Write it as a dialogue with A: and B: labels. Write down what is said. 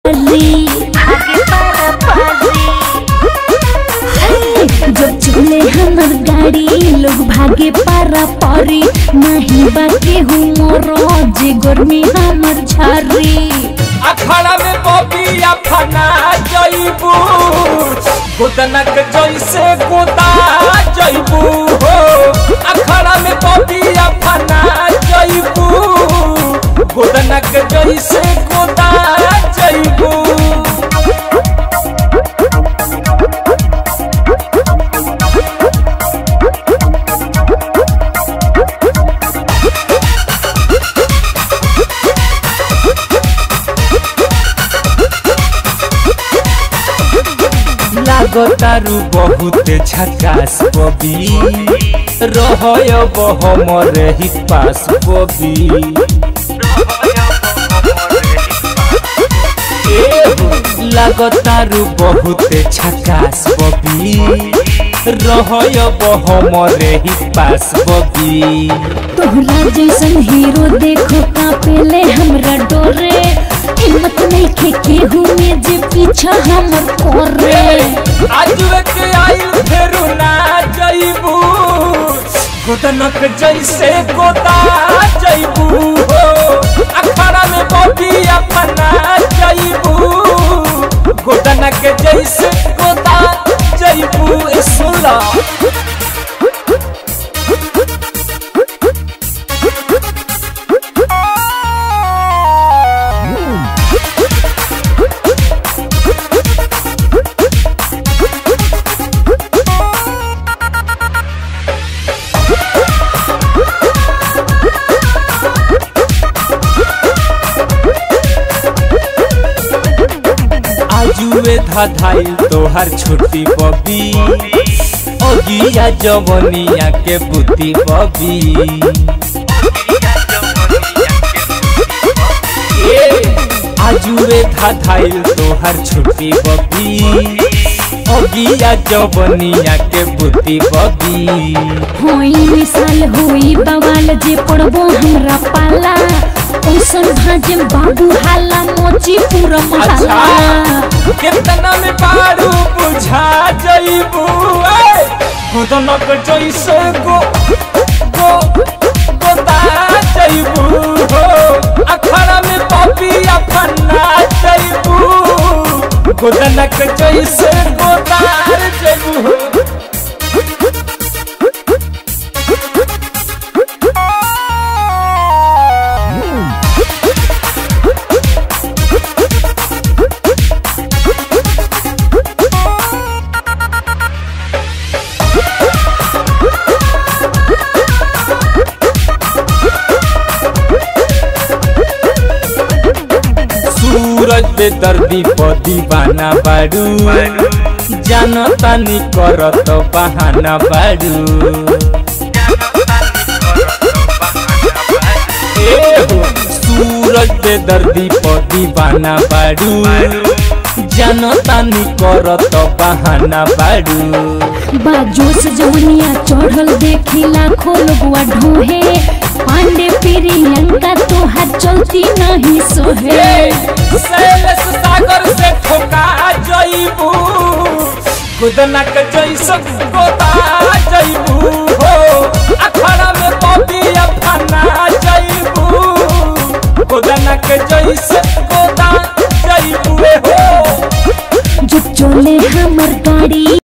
A: पारी
B: आगे पारा पारी
A: जब चले हमर गाड़ी लोग भागे पारा पारी नहीं बाके हूँ मोरो जे गर्मी हमर झारी
C: अखाड़ा में बबिया फना जइबू गोदनक जैसे गोदा जइबू हो अखाड़ा में बबिया फना जइबू गोदनक जैसे गोदा जइबू लागतारू बहुत झकास बबी रहय बहमर ही पास बबी लागतारू बहुत झकास बबी रहय बहमर ही पास बबी
A: तोहरा जैसन हीरो देखो कापेले हमरा डोरे हिम्मत नहीं खे केहू में जे पीछा हमर कोरे
C: आज के आइल फेरू ना जइबू गोदनक जैसे गोदा जइबू हो अखाड़ा में बबी अपना जइबू गोदनक जैसे गोदा जइबू ए सुला आजुए धाधाइल तोहर छोटी बबी ओगिया जवनिया के बुद्धि बबी आजुए धाधाइल तोहर छोटी बबी ओगिया जवनिया के बुद्धि बबी
A: होई मिसाल होई बवाल जे पड़बो हमरा पाला ओसन भाजे बाबू हाला मोची पूरा महाला
C: कितना में पारू बुझा जइबू ए गोदनक जैसे गो गो गोदा जइबू हो अखाड़ा में पपिया फन्ना जइबू गोदनक जैसे गोदार जइबू हो सूरज पे दर्दी प दीवाना बाड़ू जानता नी करत बहाना बाड़ू ए हो, सूरज पे दर्दी प दीवाना बाड़ू जानता नी करत बहाना बाड़ू
A: बाजोस जवनिया चढ़ल देखी लाखों लोगवा ढोहे पांडे प्रियंका तोहार चलती नहीं सोहे
C: शैलेश सागर से ठोका जइबू गुदनक जैसन गोता जइबू हो अखाड़ा में बबिया फना जइबू गुदनक जैसन गोता जइबू हो
A: जो चले हमर गाड़ी